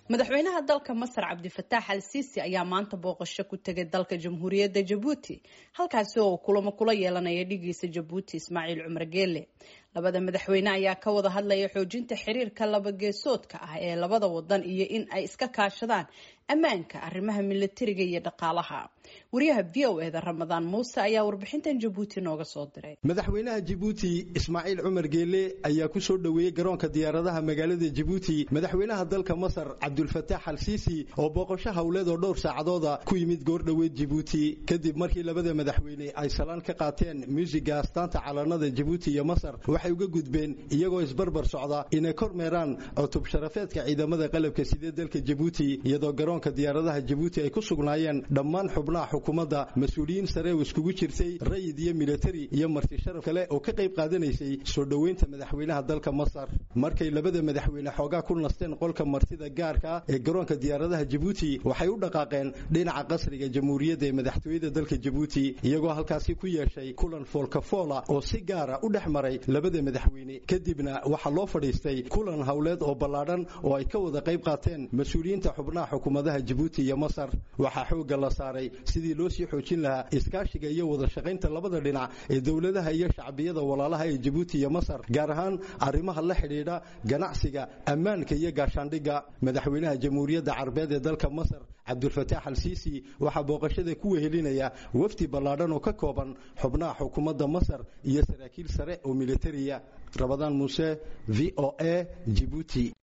madaxweynaha dalka masar cabdifataax al siisi ayaa maanta booqasho ku tegay dalka jamhuuriyadda jabuuti halkaasi oo kulamo kula yeelanaya dhigiisa jabuuti ismaaciil cumar geele labada madaxweyne ayaa ka wada hadlaya xoojinta xiriirka labageesoodka ah ee labada wadan iyo in ay iska kaashadaan ammaanka arrimaha milatariga iyo dhaqaalaha wariyaha v o eda ramadaan muuse ayaa warbixintan jabuuti nooga soo diray madaxweynaha jabuuti ismaaciil cumar geele ayaa ku soo dhoweeyey garoonka diyaaradaha magaalada jabuuti madaxweynaha dalka masar cabdulfataax al siisi oo booqasho howleed oo dhowr saacadooda ku yimid goordhoweed jabuuti kadib markii labada madaxweyne ay salaan ka qaateen muusiga astaanta calanada jabuuti iyo masar waxay uga gudbeen iyagoo isbarbar socda inay kormeeraan cutub sharafeedka ciidamada qalabka sidee dalka jabuuti iyadoo garoonka diyaaradaha jabuuti ay ku sugnaayeen dhammaan xubnaha xukuumadda mas-uuliyiin sare oo iskugu jirtay rayid iyo militari iyo marti sharaf kale oo ka qayb qaadanaysay soo dhoweynta madaxweynaha dalka masar markay labada madaxweyne xoogaa ku nasteen qolka martida gaarka ee garoonka diyaaradaha jabuuti waxay u dhaqaaqeen dhinaca qasriga jamhuuriyadda ee madaxtooyada dalka jabuuti iyagoo halkaasi ku yeeshay kulan foolkafoola oo si gaara u dhex maray labada madaxweyne kadibna waxaa loo fadhiistay kulan howleed oo ballaadhan oo ay ka wada qayb qaateen mas-uuliyiinta xubnaha xukuumadaha jabuuti iyo masar waxaa xoogga la saaray sidii loo sii xoojin lahaa iskaashiga iyo wada shaqaynta labada dhinac ee dowladaha iyo shacbiyada walaalaha ee jabuuti iyo masar gaar ahaan arrimaha la xidhiidha ganacsiga ammaanka iyo gaashaandhigga madaxweynaha jamhuuriyadda carabeed ee dalka masar cabdulfataax al siisi waxaa booqashada ku wehelinaya wafdi ballaadhan oo ka kooban xubnaha xukuumadda masar iyo saraakiil sare oo militariya rabadaan muuse v o a jibuuti